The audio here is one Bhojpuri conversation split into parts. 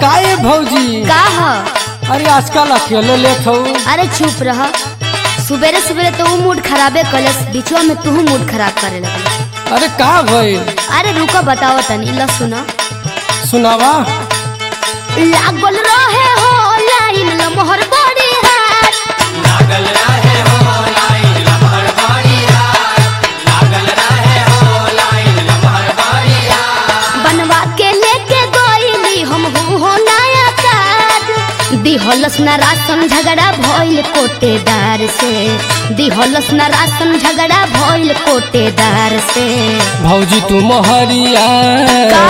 काहे भौजी का ह अरे आजकल अकेले लेट हो अरे चुप रह सुबेरे सुबेरे तो ऊ मूड खराबे कलस बीचवा में तू मूड खराब करे लगल अरे का भइल अरे रुको बताओ तनी ला सुना सुनावा लागल रहे हो लाइन लमहर बड़ी हाथ बनवा के लेके गईली हम हो नया काज दिहलस न राशन झगड़ा भइल कोटेदार से दिहलस न राशन झगड़ा भइल कोटेदार से भौजी तू मोहरिया का?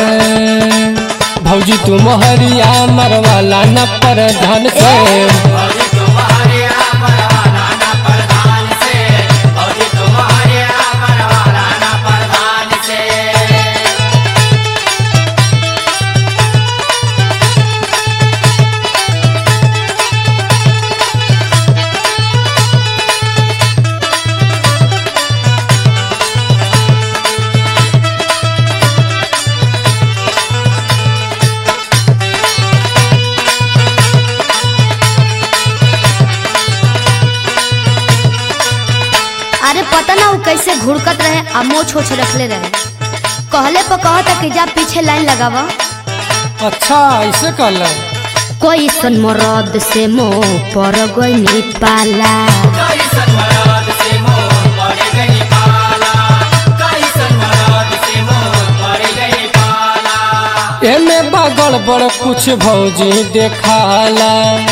भौजी तू मोहरिया मरवाला न पर धन से अरे पता ना वो कैसे घुड़कत रहे आ मोछ छोछ रखले रहे कहले पर कहता कि जा पीछे लाइन लगावा अच्छा ऐसे कल कोई सन मरद से मोह पर गई पाला एमे बगड़ बड़ कुछ भौजी देखाला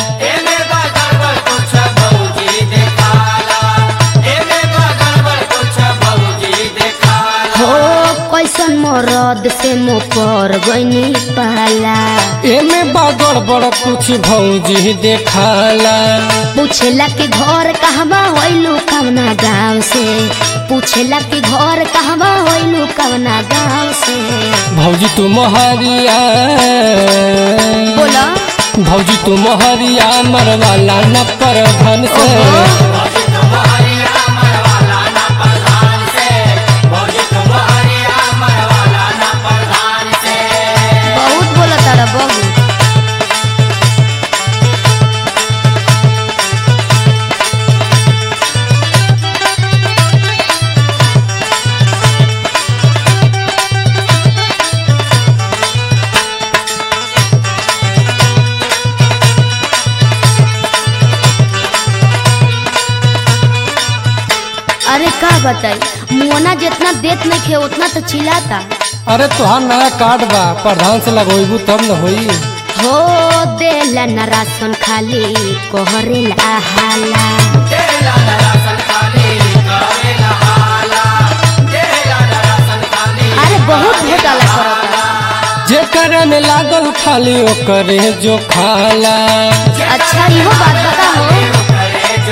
हो कैसन मरद से मोह पर गई पाला एमे बगड़ बड़ कुछ भौजी देखाला पूछेला कि घर कहवा होइलू कवना गाँव से पूछेला कि घर कहवा होइलू कवना गाँव से भौजी तू मोहरिया बोला भौजी तू मोहरिया मरवाला न पर धन से ओहो। बहुत बोला तारा बबू अरे का बताई मुआना जितना देत नहीं खे उतना तो चिल्लाता अरे तुहार नया कार्ड बा प्रधान से लगोइबू तब न होई हो देला न राशन खाली कोहरेला हाला अरे बहुत घोटाला करता जेकर में लागल खाली ओकरे जो खाला अच्छा इहो बात बता हो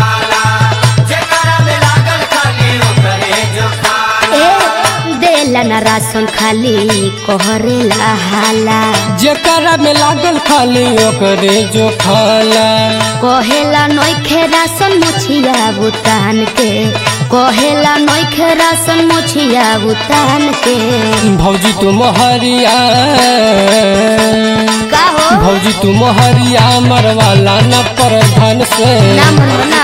ए देला न राशन खाली कोहरेला हाला जेकर में लागल खाली ओकरे जो खाला कहेला नोखे राशन मुछिया बुतान के कहेला नोखे राशन मुछिया बुतान के भौजी तू मोहरिया का हो भौजी तू मोहरिया मरवाला न पर धन से ना मन ना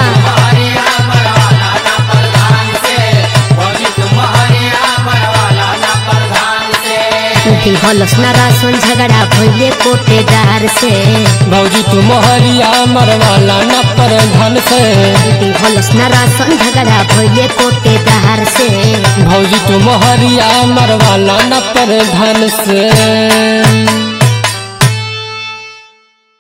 दिहलस ना राशन झगड़ा भइले कोटेदार से भौजी तू मोहरिया मरवाला न पर धन से दिहलस ना राशन झगड़ा भइले कोटेदार से भौजी तू मोहरिया मरवाला न पर धन से